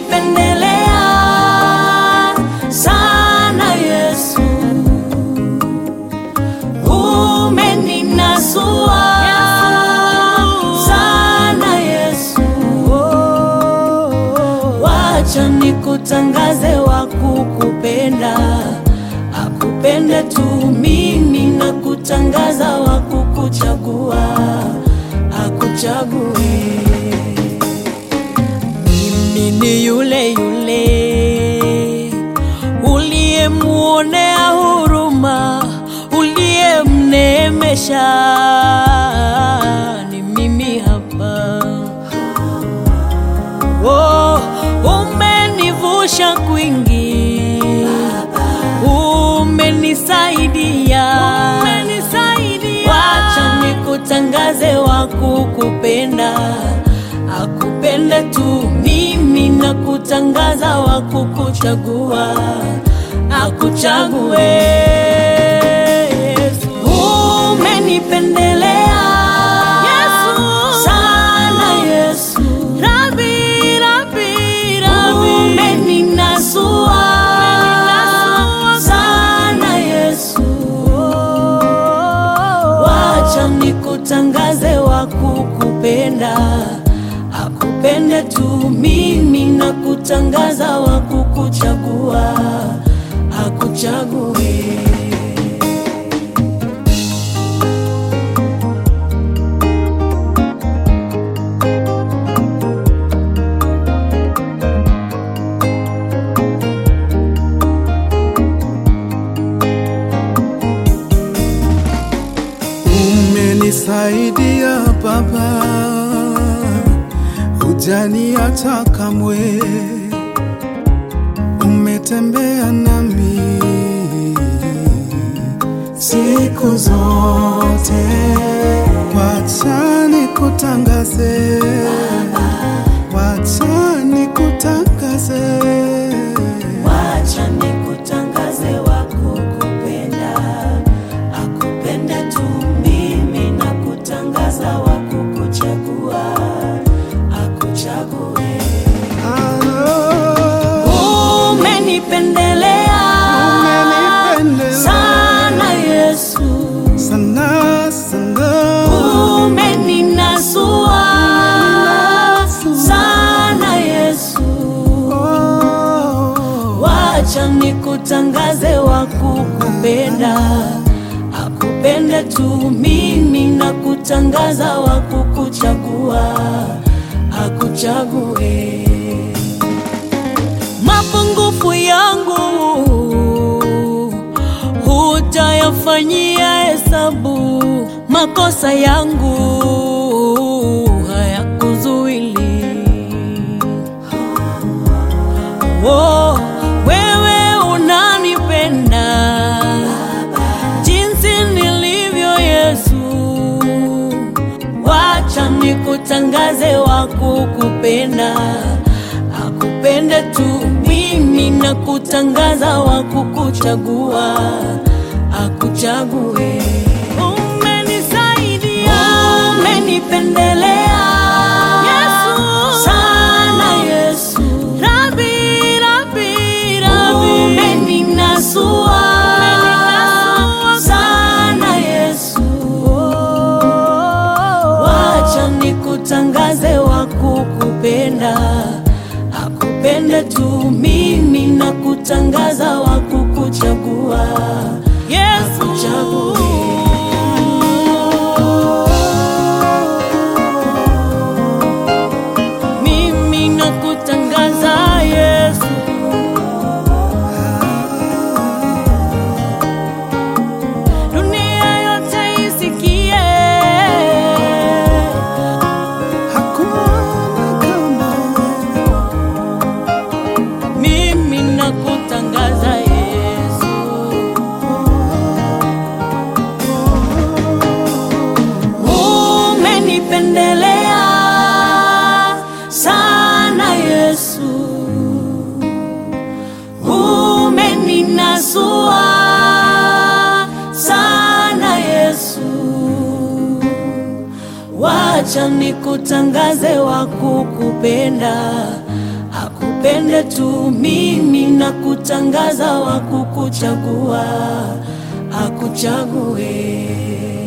umenipendelea sana Yesu, umeninasua sana Yesu, wacha nikutangaze wa kukupenda, akupende tu mimi na kutangaza wa kukuchagua, akuchague mimi ni yule yule uliyemuonea huruma, uliyemneemesha. Ni mimi hapa. Oh, umenivusha kwingi, umenisaidia, wacha nikutangaze wa kukupenda akupende tu mimi na kutangaza wa kukuchagua akuchague Yesu. Umenipendelea sana Yesu, Rabi, Rabi, Rabi. Umeninasua sana Yesu, wacha nikutangaze wa kukupenda akupende tu mimi na kutangaza wa kukuchagua akuchague Umenisaidia Baba, hujaniacha kamwe, umetembea nami siku zote. Wacha nikutangaze, wacha nikutangaze. wacha nikutangaze wa kukupenda akupende tu mimi na kutangaza wa kukuchagua akuchague Umenipendelea Umenipendelea. sana Yesu, Sana sana umeninasua sana Yesu, wacha nikutangaze wa kukupenda, akupende tu mimi na kutangaza wa kukuchagua, akuchague mapungufu yangu hutayafanyia hesabu, makosa yangu hayakuzuili. Oh, wewe unanipenda jinsi nilivyo Yesu, wacha nikutangaze wa kukupenda akupende tu mimi na kutangaza wa kukuchagua akuchague. Umenisaidia, umenipendelea sana Yesu, Rabi, Rabi, Rabi. Umeninasua sana Yesu, wacha nikutangaze wa kukupenda akupende tu mimi na kutangaza wa kukuchagua Yesu chague mimi na kutangaza Yesu dunia yote isikie hakuna kama mimi na kutangaza Yesu umenipendelea sana Yesu umeninasua sana Yesu wacha nikutangaze wa kukupenda akupenda unipende tu mimi na kutangaza wa kukuchagua akuchague